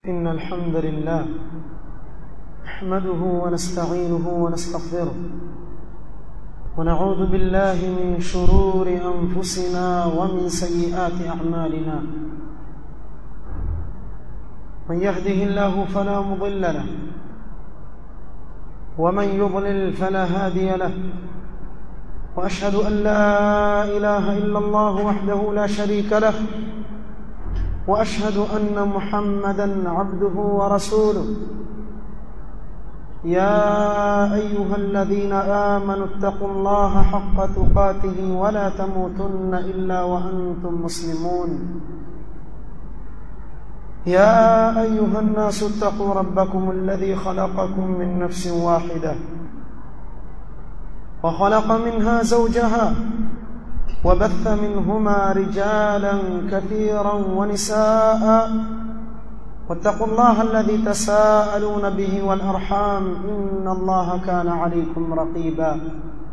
إن الحمد لله نحمده ونستعينه ونستغفره ونعوذ بالله من شرور أنفسنا ومن سيئات أعمالنا من يهده الله فلا مضل له ومن يضلل فلا هادي له واشهد ان لا اله الا الله وحده لا شريك له واشهد ان محمدا عبده ورسوله يا ايها الذين امنوا اتقوا الله حق تقاته ولا تموتن الا وانتم مسلمون يا ايها الناس اتقوا ربكم الذي خلقكم من نفس واحده وخلق منها زوجها وبث منهما رجالا كثيرا ونساء واتقوا الله الذي تساءلون به والارحام ان الله كان عليكم رقيبا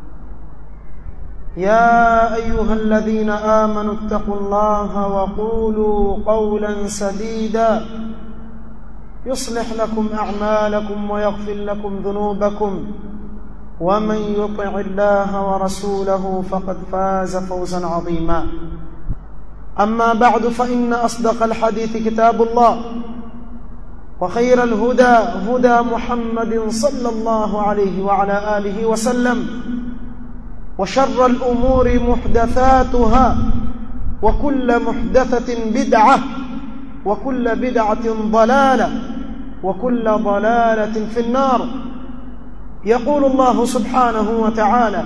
يا ايها الذين امنوا اتقوا الله وقولوا قولا سديدا يصلح لكم اعمالكم ويغفر لكم ذنوبكم ومن يطع الله ورسوله فقد فاز فوزا عظيما اما بعد فان اصدق الحديث كتاب الله وخير الهدى هدى محمد صلى الله عليه وعلى اله وسلم وشر الامور محدثاتها وكل محدثه بدعه وكل بدعه ضلاله وكل ضلاله في النار يقول الله سبحانه وتعالى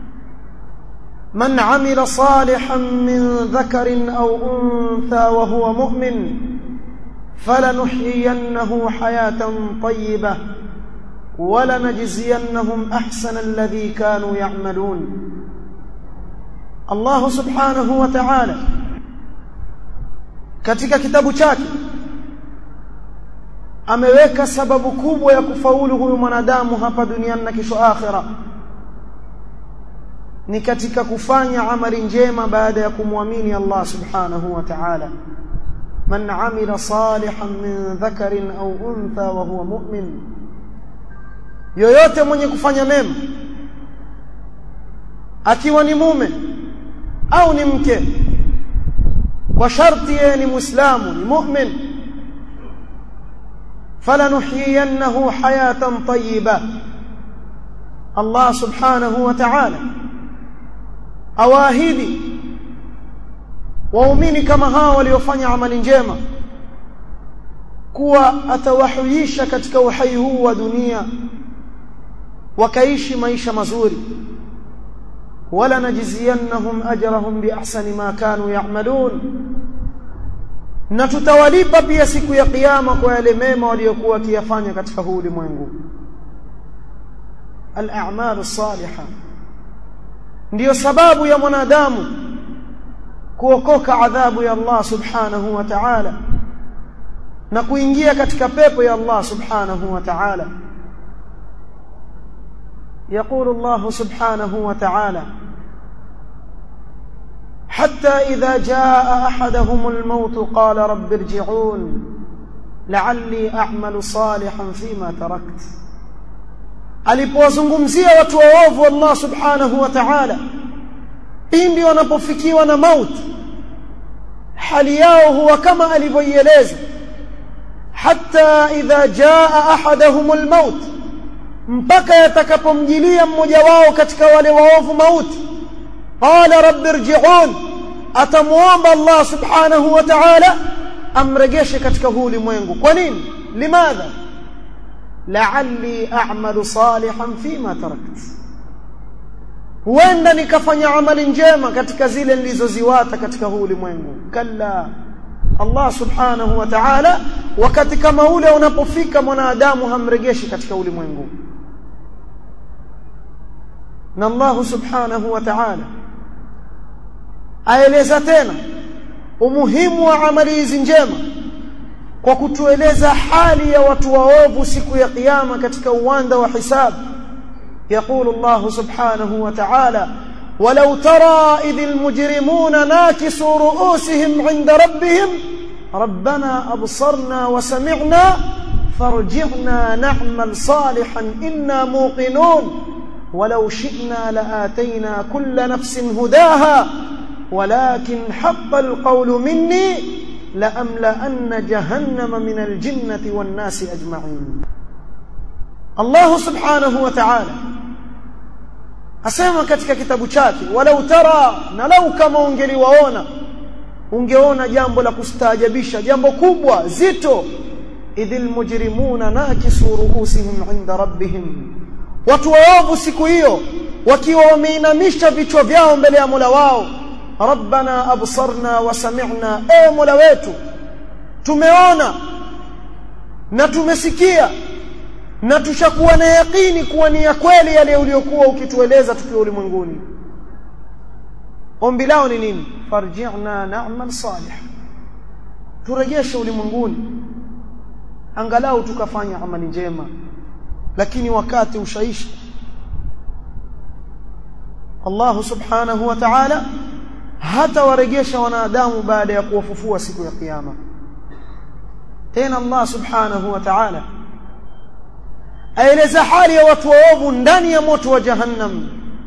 من عمل صالحا من ذكر او انثى وهو مؤمن فلنحيينه حياه طيبه ولنجزينهم احسن الذي كانوا يعملون الله subhanahu wa ta'ala katika kitabu chake ameweka sababu kubwa ya kufaulu huyu mwanadamu hapa duniani na kesho akhira ni katika kufanya amali njema baada ya kumwamini Allah subhanahu wa ta'ala man amila salihan min dhakarin au untha wa huwa mu'min yoyote mwenye kufanya mema akiwa ni mume au ni mke kwa sharti yeye ni muislamu ni mu'min falanuhyiyannahu hayatan tayyiba Allah subhanahu wa ta'ala awaahidi waumini kama hao waliofanya amali njema kuwa atawahuisha katika uhai huu wa dunia wakaishi maisha mazuri wala najziyannahum ajrahum biahsani ma kanu ya'malun na tutawalipa pia siku ya kiyama kwa yale mema waliokuwa wakiyafanya katika huu ulimwengu al-a'malu salihah ndiyo sababu ya mwanadamu kuokoka adhabu ya Allah subhanahu wa ta'ala na kuingia katika pepo ya Allah subhanahu wa ta'ala يقول الله سبحانه وتعالى حتى إذا جاء أحدهم الموت قال رب ارجعون لعلي أعمل صالحا فيما تركت alipowazungumzia watu waovu Allah subhanahu wa ta'ala pindi wanapofikiwa na mauti hali yao huwa kama alivyoieleza hatta idha jaa ahaduhum almaut mpaka yatakapomjilia mmoja wao katika wale waovu mauti qala rabbi irji'un atamuomba Allah subhanahu wa ta'ala amregeshe katika huu ulimwengu kwa nini limadha la'alli a'malu salihan fima tarakt huenda nikafanya amali njema katika zile nilizoziwata katika huu ulimwengu kalla Allah subhanahu wa ta'ala wakati kama ule unapofika mwanadamu hamregeshi katika ulimwengu na Allah subhanahu wa ta'ala aeleza tena umuhimu wa amali hizi njema kwa kutueleza hali ya watu waovu siku ya kiyama katika uwanda wa hisabu يقول الله سبحانه وتعالى ولو ترى إذ المجرمون ناكسوا رؤوسهم عند ربهم ربنا أبصرنا وسمعنا فارجعنا نعمل صالحا إنا موقنون ولو شئنا لآتينا كل نفس هداها ولكن حق القول مني لأملأن جهنم من الجنة والناس أجمعين الله سبحانه وتعالى asema katika kitabu chake walau tara na lau kama ungeliwaona ungeona jambo la kustaajabisha jambo kubwa zito idhil mujrimuna nakisu ruusihim inda rabbihim watu waovu siku hiyo wakiwa wameinamisha vichwa vyao mbele ya Mola wao rabbana absarna wa sami'na e Mola wetu tumeona na tumesikia na tushakuwa na yakini kuwa ni ya kweli yale uliyokuwa ukitueleza tukiwa ulimwenguni ombi lao ni nini farji'na na'mal salih turejeshe ulimwenguni angalau tukafanya amali njema lakini wakati ushaisha Allah subhanahu wa ta'ala hata warejesha wanadamu baada ya kuwafufua siku ya kiyama tena Allah subhanahu wa ta'ala aeleza hali ya watu waovu ndani ya moto wa jahannam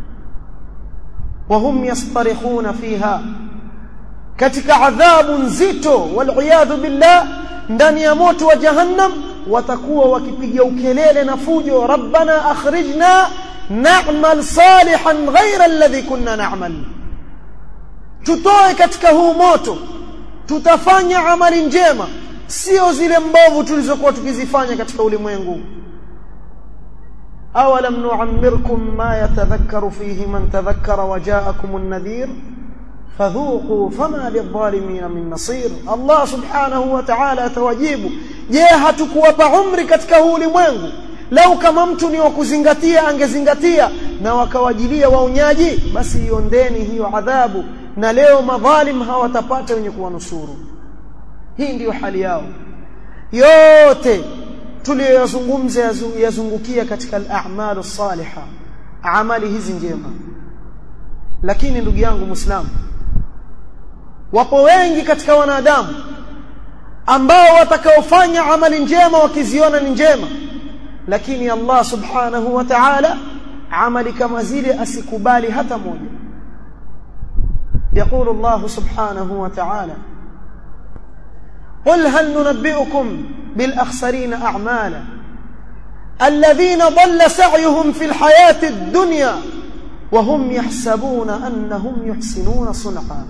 wahum yastarikhuna fiha katika adhabu nzito wal billah ndani ya moto wa jahannam watakuwa wakipiga ukelele na fujo rabbana akhrijna na'mal salihan ghayra alladhi kunna na'mal tutoe katika huu moto tutafanya amali njema sio zile mbovu tulizokuwa tukizifanya katika ulimwengu awalam nu'ammirkum ma yatadhakkaru fihi man tadhakkara wa ja'akum an-nadhir fadhuqu fama lidh-dhalimin min nasir Allah subhanahu wa ta'ala atawajibu je hatukuwapa umri katika huu ulimwengu lau kama mtu ni wa kuzingatia angezingatia na wakawajilia waonyaji basi iondeni hiyo adhabu na leo madhalim hawatapata wenye kuwanusuru hii ndiyo hali yao yote tuliyoyazungumza yazungukia katika al-a'malu salihah amali hizi njema lakini ndugu yangu muislamu wapo wengi katika wanadamu ambao watakaofanya amali njema wakiziona ni njema lakini Allah subhanahu wa ta'ala amali kama zile asikubali hata moja يقول الله سبحانه وتعالى قل هل ننبئكم بالأخسرين أعمالا الذين ضل سعيهم في الحياة الدنيا وهم يحسبون أنهم يحسنون صنعا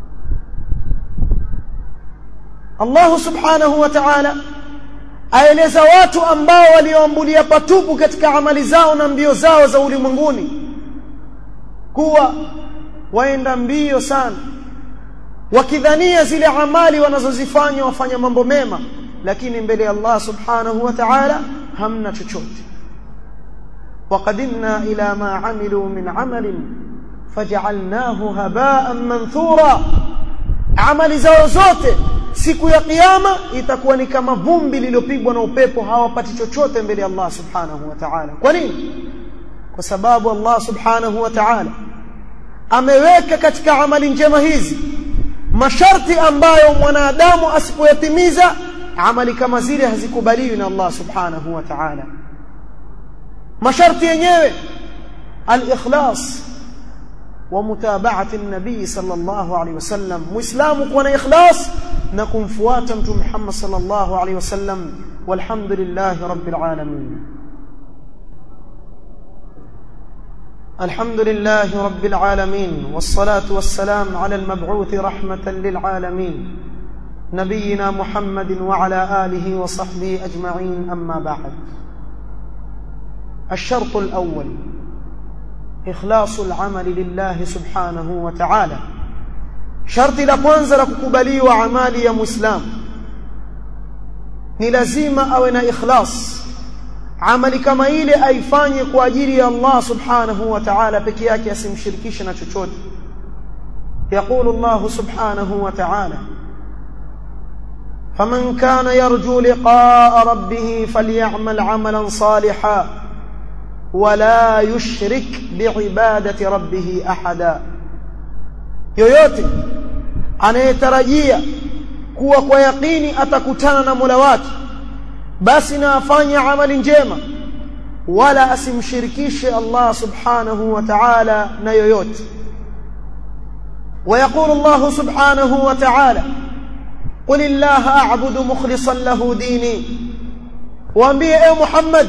الله سبحانه وتعالى aeleza watu ambao walioambulia patupu katika amali zao na mbio zao za ulimwenguni kuwa waenda mbio sana wakidhania zile amali wanazozifanya wafanya mambo mema lakini mbele ya Allah subhanahu wa ta'ala hamna chochote وقدمنا إلى ما عملوا من عمل فجعلناه هباء منثورا amali zao zote siku ya kiyama itakuwa ni kama vumbi lililopigwa na upepo hawapati chochote mbele ya Allah subhanahu wa ta'ala kwa nini kwa sababu Allah subhanahu wa ta'ala ameweka katika amali njema hizi masharti ambayo mwanadamu asipoyatimiza amali kama zile hazikubaliwi na Allah subhanahu wa ta'ala masharti yenyewe al-ikhlas wa mutaba'ati an-nabi sallallahu alayhi wasallam muislamu kuwa na ikhlas na kumfuata mtume Muhammad sallallahu alayhi wasallam walhamdulillahi rabbil alamin الحمد لله رب العالمين والصلاة والسلام على المبعوث رحمة للعالمين نبينا محمد وعلى آله وصحبه أجمعين أما بعد الشرط الأول إخلاص العمل لله سبحانه وتعالى شرط لكwanza la kukubaliwa amali ya muislam ni lazima awe na ikhlas amali kama ile aifanye kwa ajili ya Allah subhanahu wa ta'ala peke yake asimshirikishe na chochote يقول الله سبحانه وتعالى فمن كان يرجو لقاء ربه فليعمل عملا صالحا ولا يشرك بعبادة ربه أحدا yoyote anayetarajia kuwa kwa yaqini atakutana na Mola wake basi na afanye amali njema wala asimshirikishe Allah subhanahu wa ta'ala na yoyote ويقول الله سبحانه وتعالى قل الله أعبد مخلصا له ديني waambie ewe Muhammad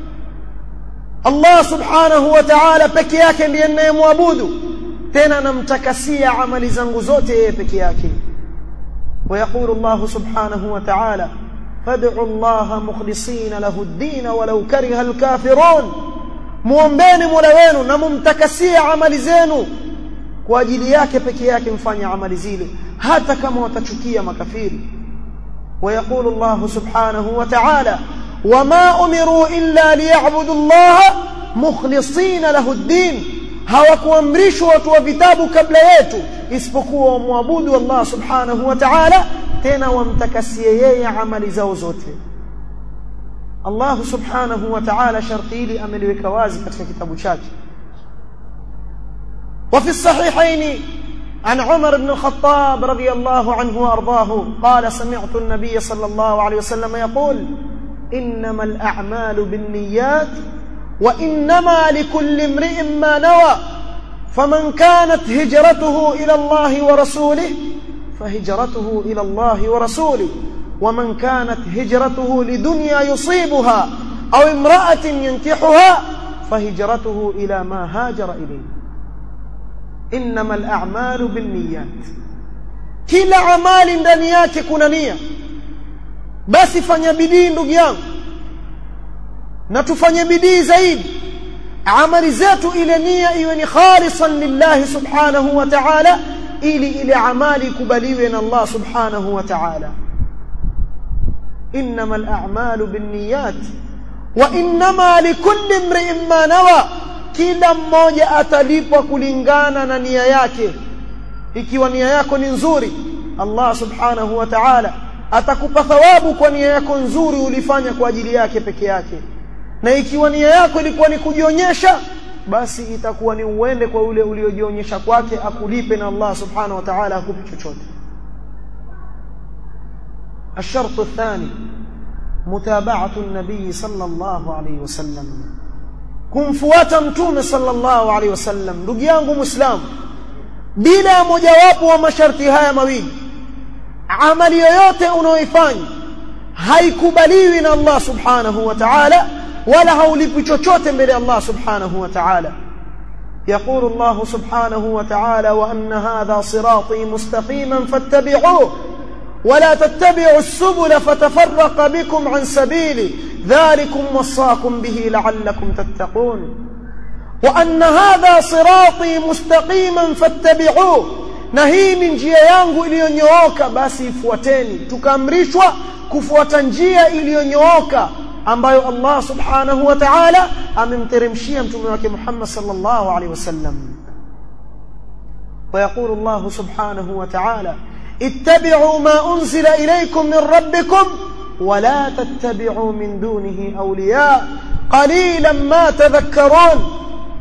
Allah subhanahu wa ta'ala peke yake ndiye ninayemwabudu tena namtakasia amali zangu zote yeye peke yake ويقول الله سبحانه وتعالى فادعوا الله مخلصين له الدين ولو كره الكافرون muombeni Mola wenu na mumtakasie amali zenu kwa ajili yake peke yake mfanye amali zile hata kama watachukia makafiri ويقول الله سبحانه وتعالى وما أمروا إلا ليعبدوا الله مخلصين له الدين hawakuamrishwa watu wa vitabu kabla yetu isipokuwa wamwabudu Allah subhanahu wa ta'ala tena wamtakasie yeye amali zao zote Allah subhanahu wa ta'ala sharti hili ameliweka wazi katika kitabu chake وفي الصحيحين عن عمر بن الخطاب رضي الله عنه وارضاه قال سمعت النبي صلى الله عليه وسلم يقول انما الاعمال بالنيات وانما لكل امرئ ما نوى فمن كانت هجرته الى الله ورسوله فهجرته الى الله ورسوله ومن كانت هجرته لدنيا يصيبها او امراه ينكحها فهجرته الى ما هاجر اليه انما الاعمال بالنيات kila amali ndani yake kuna nia basi fanya bidii ndugu yangu na tufanye bidii zaidi amali zetu ile nia iwe ni khalisan lillahi subhanahu wa ta'ala ili ile amali ikubaliwe na Allah subhanahu wa ta'ala انما الاعمال بالنيات وانما لكل امرئ ما نوى kila mmoja atalipwa kulingana na nia yake ikiwa nia yako ni nzuri Allah subhanahu wa ta'ala atakupa thawabu kwa nia yako nzuri ulifanya kwa ajili yake peke yake na ikiwa nia yako ilikuwa ni kujionyesha basi itakuwa ni uende kwa ule uliojionyesha kwake akulipe na Allah subhanahu wa ta'ala akupe chochote الشرط الثاني متابعة النبي صلى الله عليه وسلم kumfuata mtume sallallahu alaihi wasallam ndugu yangu muislamu bila mojawapo wa masharti haya mawili amali yoyote unaoifanya haikubaliwi na Allah subhanahu wa ta'ala wala haulipi chochote mbele Allah subhanahu wa ta'ala يقول الله سبحانه وتعالى وأن هذا صراطي مستقيما فاتبعوه ولا تتبعوا السبل فتفرق بكم عن سبيله ذلكم وصاكم به لعلكم تتقون وأن هذا صراطي مستقيما فاتبعوه na hii ni njia yangu iliyonyooka basi ifuateni tukaamrishwa kufuata njia iliyonyooka ambayo Allah subhanahu wa ta'ala amemteremshia mtume wake Muhammad sallallahu alaihi wasallam ويقول الله سبحانه وتعالى اتبعوا ما أنزل إليكم من ربكم ولا تتبعوا من دونه أولياء قليلا ما تذكرون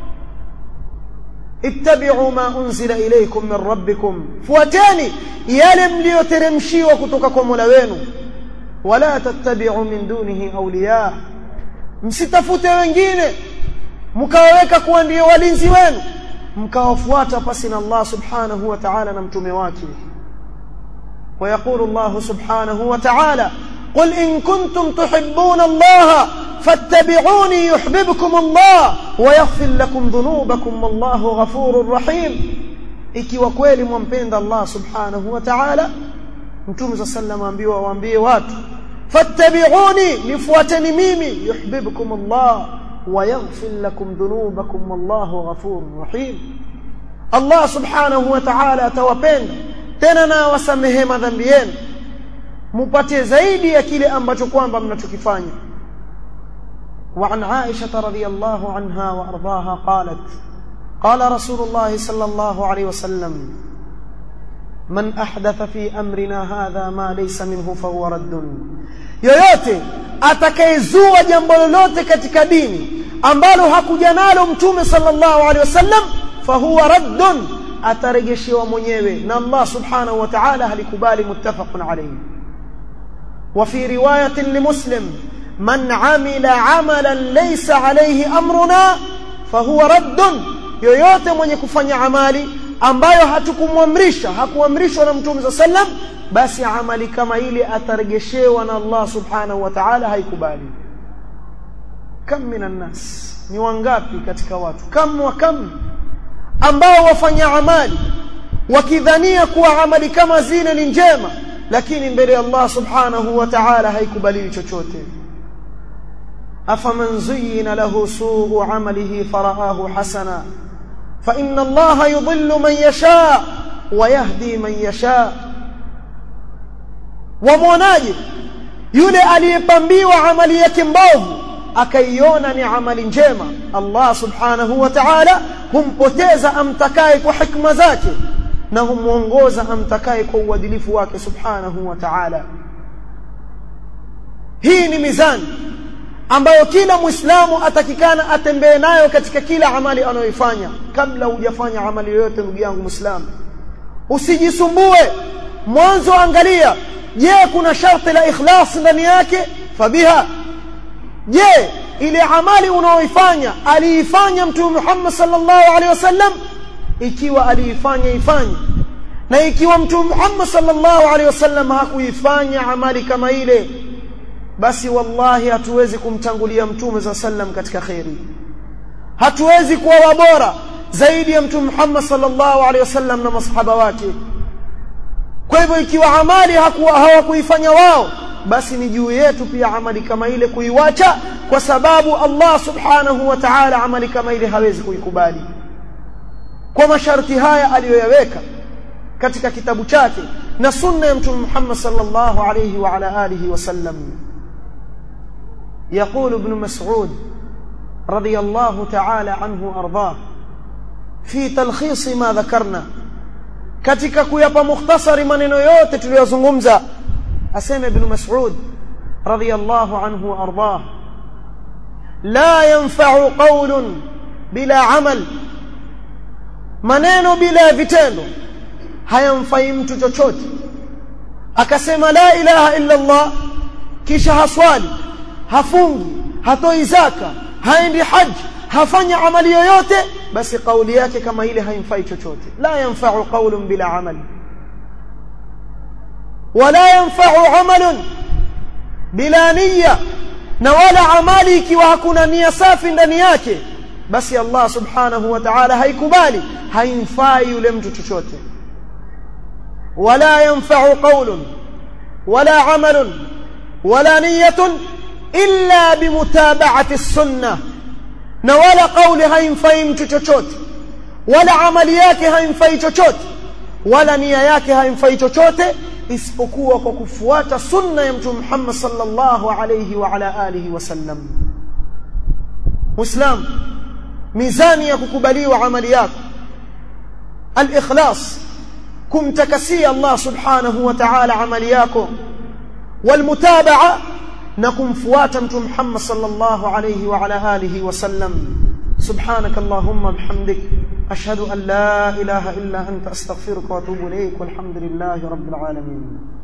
اتبعوا ما أنزل إليكم من ربكم فوتاني يلم ليترمشي وكتككم لوينو ولا تتبعوا من دونه أولياء msitafute wengine mkawaweka kuwa ndio walinzi wenu mkawafuata pasi na Allah subhanahu wa ta'ala na mtume wake ويقول الله سبحانه وتعالى قل إن كنتم تحبون الله فاتبعوني يحببكم الله ويغفر لكم ذنوبكم والله غفور رحيم ikiwa kweli mwampenda Allah subhanahu wa ta'ala mtume صلى الله عليه ambiwa waambie watu fattabi'uni nifuateni mimi yuhibbukum Allah wa yaghfir lakum dhunubakum wallahu ghafurur rahim Allah subhanahu wa ta'ala atawapenda tena na wasamehe madhambi yenu mupate zaidi ya kile ambacho kwamba mnachokifanya وعن عائشة رضي الله عنها وأرضاها قالت قال رسول الله صلى الله عليه وسلم من أحدث في أمرنا هذا ما ليس منه فهو رد yoyote atakayezua jambo lolote katika dini ambalo hakuja nalo mtume sallallahu alaihi wasallam fahuwa raddun atarejeshewa mwenyewe na Allah subhanahu wa ta'ala halikubali muttafaqun alayhi wa fi riwayatin limuslim man amila amalan laysa alayhi amruna fahuwa raddun yoyote mwenye kufanya amali ambayo hatukumwamrisha hakuamrishwa na mtume sallam basi amali kama ile atarejeshewa na Allah subhanahu wa ta'ala haikubali kam minan nas ni wangapi katika watu kam wa kam ambao wafanya amali wakidhania kuwa amali kama zile ni njema lakini mbele ya Allah subhanahu wa ta'ala haikubaliwi chochote afaman zuyyina lahu su'u amalihi faraahu hasana fa inna Allah yudhillu man yasha wa yahdi man yasha wamwonaje yule aliyepambiwa amali yake mbovu akaiona ni amali njema Allah subhanahu wa ta'ala humpoteza amtakaye kwa hikma zake na humuongoza amtakaye kwa uadilifu wake subhanahu wa ta'ala hii ni mizani ambayo kila muislamu atakikana atembee nayo katika kila amali anayoifanya kabla hujafanya amali yoyote ndugu yangu muislamu usijisumbue mwanzo angalia je kuna sharti la ikhlas ndani yake fabiha je ile amali unaoifanya aliifanya mtume Muhammad sallallahu alaihi wasallam ikiwa aliifanya ifanye na ikiwa mtume Muhammad sallallahu alaihi wasallam hakuifanya amali kama ile basi wallahi hatuwezi kumtangulia mtume za sallam katika khairi hatuwezi kuwa wabora zaidi ya mtume Muhammad sallallahu alaihi wasallam na masahaba wake kwa hivyo ikiwa amali hawakuifanya wao basi ni juu yetu pia amali kama ile kuiwacha kwa sababu Allah subhanahu wa ta'ala amali kama ile hawezi kuikubali kwa masharti haya aliyoyaweka katika kitabu chake na sunna ya mtume Muhammad sallallahu alayhi wa ala alihi wasallam يقول ابن مسعود رضي الله تعالى عنه أرضاه في تلخيص ما ذكرنا katika kuyapa mukhtasari maneno yote tuliyozungumza asema ibn Mas'ud radiyallahu anhu ardah la yanfa'u qawlun bila amal maneno bila vitendo hayamfai mtu chochote akasema la ilaha illa Allah kisha haswali hafungi hatoi zaka haendi haji hafanya amali yoyote basi kauli yake kama ile haimfai chochote la yanfa'u qawlun bila amal wala yanfa'u amalun bila niyya na wala amali ikiwa hakuna nia safi ndani yake basi Allah subhanahu wa ta'ala haikubali haimfai yule mtu chochote wala yanfa'u qawlun wala amalun wala niyyatun illa bimutaba'ati as-sunnah na wala kauli haimfai mtu chochote wala amali yake haimfai chochote wala nia yake haimfai chochote isipokuwa kwa kufuata sunna ya mtume Muhammad sallallahu alayhi wa ala alihi wasallam Muislam mizani ya kukubaliwa amali yako al-ikhlas kumtakasia Allah subhanahu wa ta'ala amali yako والمتابعه na kumfuata mtume Muhammad sallallahu alayhi wa ala alihi wasallam subhanak allahumma bihamdik ashhadu an la ilaha illa anta astaghfiruka wa atubu ilayk walhamdulillahi rabbil alamin